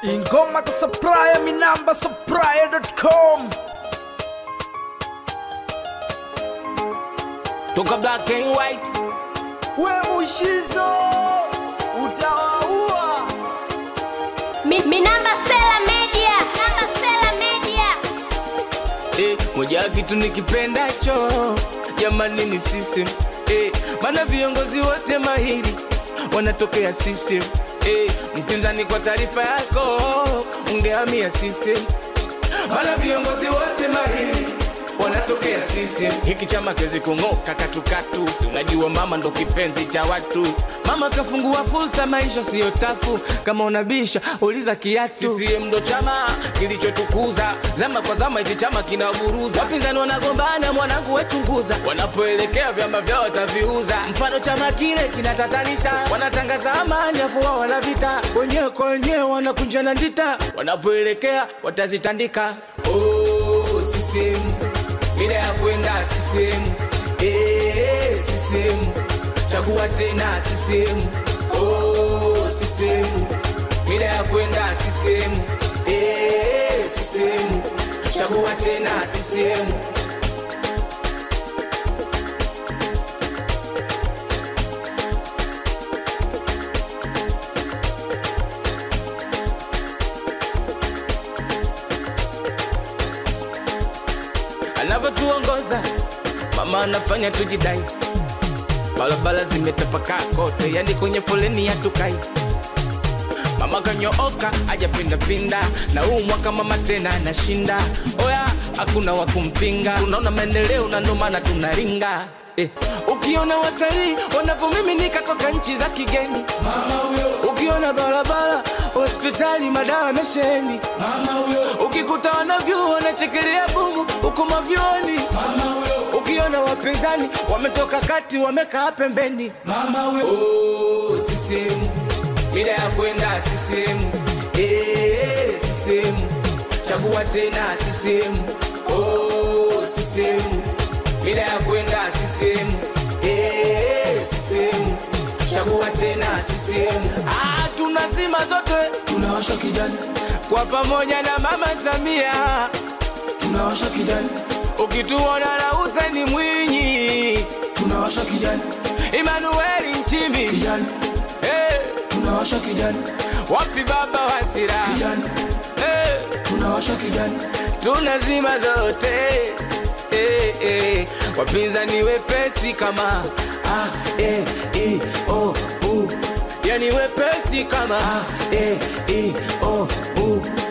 ingoma kusupply minamba supply.com toka black and white we mushizo utawaua Mi, mi namba Sela Media. Namba Sela Media. eh, moja ya kitu nikipendacho jamani ni sisi eh, maana viongozi wote mahiri wanatokea sisi eh, mpinzani kwa taarifa yako ungehamia sisi maana viongozi wote mahiri wanatokea sisi hiki chama kiwezi kung'oka katukatu si unajua mama ndo kipenzi cha watu mama kafungua fursa maisha siyo tafu kama unabisha uliza kiatu CCM ndo chama kilichotukuza zama kwa zama hichi chama kinaburuza wapinzani wanagombana mwanangu wechunguza wanapoelekea vyama vyao wataviuza mfano chama kile kinatatanisha wanatangaza amani afu wao wana vita wenyewe kwa wenyewe wanakunjana ndita wanapoelekea watazitandika oh, CCM bila ya kwenda CCM eh, CCM chagua tena CCM oh, CCM bila ya kwenda CCM eh, CCM chagua tena CCM anavyotuongoza mama anafanya tujidai barabara zimetapakaa kote yani kwenye foleni hatukai mama kanyooka ajapindapinda na huu mwaka mama tena anashinda oya hakuna wa kumpinga unaona maendeleo na ndo maana tunaringa Eh, ukiona watalii wanavyomiminika toka nchi za kigeni ukiona barabara hospitali madawa mesheni ukikuta wanavyuo wanachekelea bumu huko mavyoni ukiona wapinzani wametoka kati wamekaa pembeni oh, CCM mida ya kwenda CCM eh, CCM chagua tena CCM oh, CCM mida ya kwenda CCM eh, CCM chagua tena CCM ah, tunazima zote tunawasha kijani kwa pamoja na mama Samia tunawasha kijani ukituona na Hussein Mwinyi tunawasha kijani Emmanuel Nchimbi kijani eh, tunawasha kijani wapi baba Wasira kijani eh, tunawasha kijani tunazima zote eh, eh, wapinzani wepesi kama a e i o u yani wepesi kama a e i o u